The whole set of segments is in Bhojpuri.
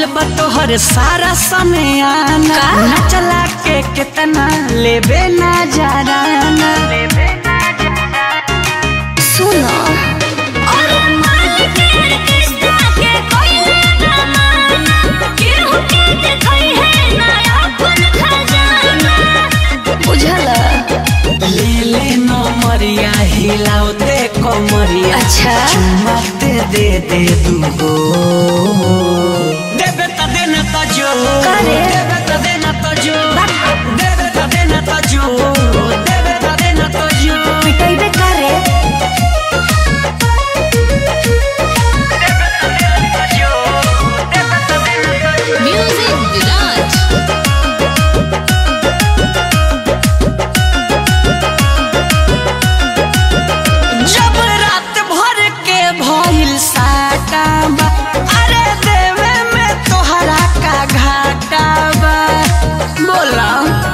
भइल बा तोहर सारा समय आना का? ना चला के कितना लेबे ना जाना सुनो अरे मार के किस्ता के कोइले जमाना केहू के देखई है नया अपन खजाना बुझला ले ले नमरिया हिलाओ दे कमरिया अच्छा। चुम्मा दे दे दे दूगो देबे त देना त जो करे? देबे त देना त जो देबे त देना त जो देबे त देना त जो पिटैबे करे म्यूजिक विराज जब रात भर के भइल साटा बा अरे देवे में तोहरा का घाटा बा बोला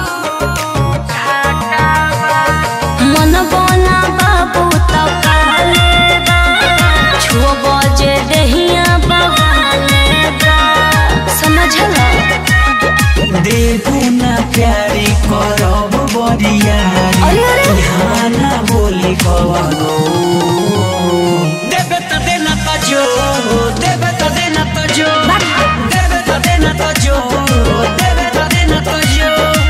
मन बोला बाबू तो काले बा छुओ बजे दहिया बवाले बा समझला देबू ना प्यारी करब बरियारी अरे, अरे। यहाँ ना बोली कवनो देबे त देना त जो देबे त देना त जो देबे त देना त जो देबे त देना त जो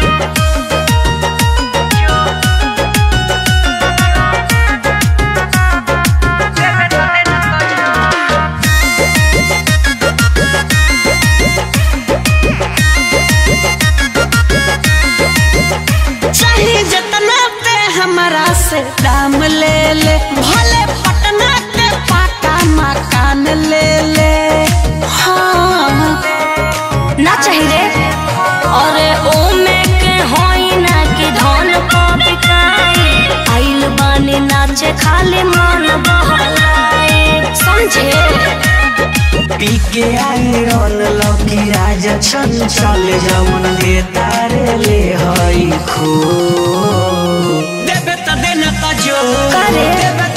चाहे जितना ते हमारा से दाम ले ले भले पटना के पाका मकान ले ले हाँ ना चाहिए अरे ओ में के होई ना कि धन को बिकाई आइल बानी नाचे खाली मन बहलाए समझे पी के आए रन लकी राजा चंचल जवन दे तारे ले हई खो देबे त देना त जो करे? देबे